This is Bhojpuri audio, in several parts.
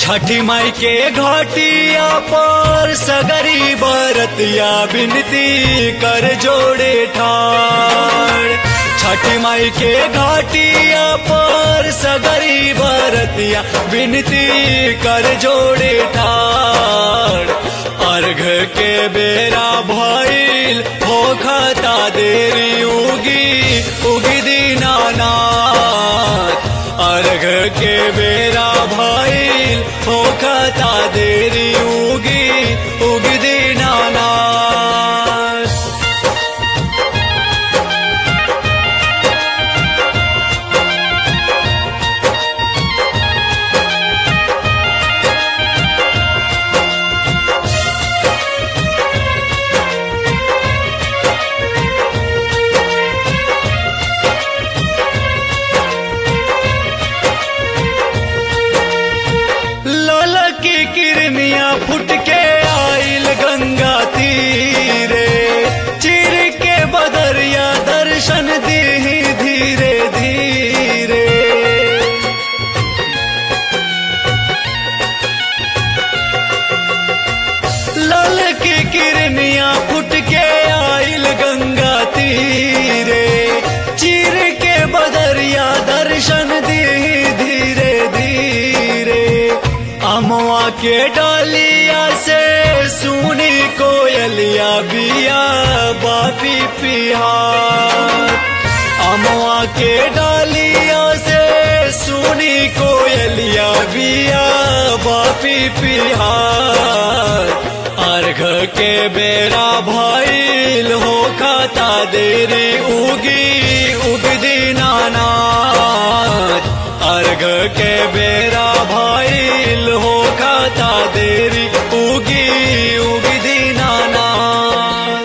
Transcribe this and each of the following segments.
छठी माई के घाटिया पर सगरी बरतिया बिनती कर जोड़े ठाड़ छठी माई के घाटिया पर सगरी बरतिया बिनती कर जोड़े ठाड़ अर्घ के बेरा भइल हो खता देरी उगी उगी दीनानाथ अर्घ के बेरा भइल हो खता देरी उगी उगी दीनानाथ लाला की किरनिया फुट के आइल गंगा तीरे चिर के बदरिया दर्शन दी धीरे धीरे लाल की किरनिया फुट के आइल गंगा तीरे चिर के बदरिया दर्शन दी धीरे धीरे अमवा के डालिया से सुनी कोयलिया बिया बापी पिहार अमवा के डालिया से सुनी कोयलिया बिया बापी पिहार अर्घ के बेरा भइल हो खाता देरी उगी उगदी नानाथ अर्घ के बेरा भइल हो खाता देरी उगी उगदी नानाथ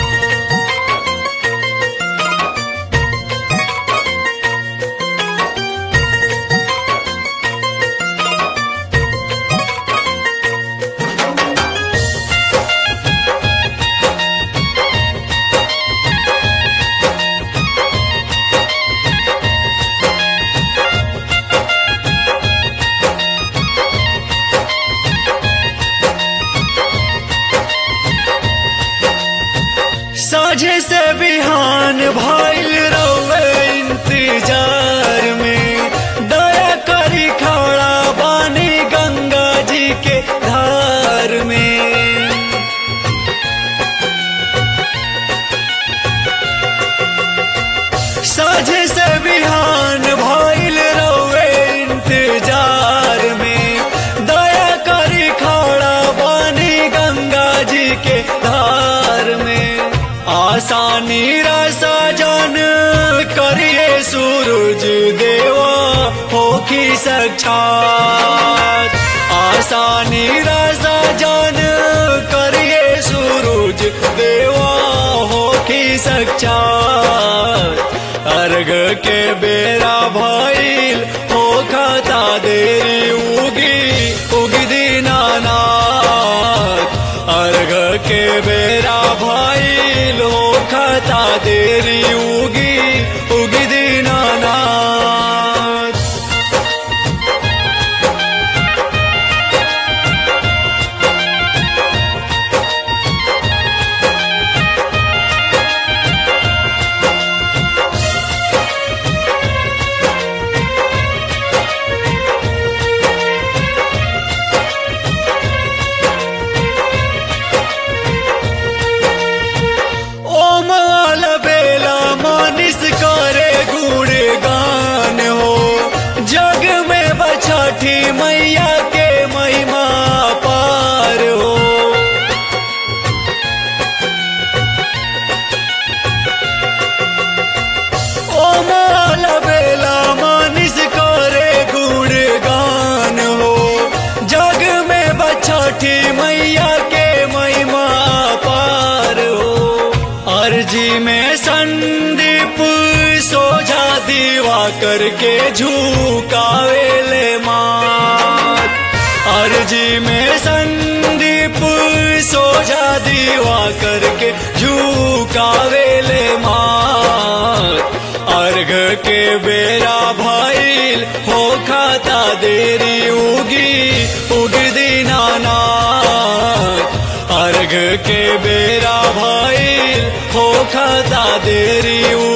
साझे से बिहान भइल रवे इंतजार में दया करी खड़ा बानी गंगा जी के धार में साझे से बिहान भइल रवे इंतजार में दया करी खड़ा बानी गंगा जी के धार में आसानी रसा जन करिए सूरज देवा होखी साक्षात आसानी रसा जन करिए सूरज देवा होखी साक्षात अर्घ के बेरा भइल हो खाता देरी उगी उगी दीनानाथ अर्घ के बेरा भइल हो खाता देरी उगी उगी दीनानाथ ओम आल बेला मानिस करे गुण गान हो जग में बछठी मैया के महिमा पार हो ओम आल बेला मानिस करे गुण गान हो जग में बछठी मैया के महिमा पार हो अर्जी में संदीप सोझा दीवा करके झुकावेले मात अर्जी में संदीप सोझा दीवा करके झुकावेले मात अर्घ के बेरा भइल हो खाता देरी उगी उग दीनानाथ अर्घ के बेरा भइल हो खाता देरी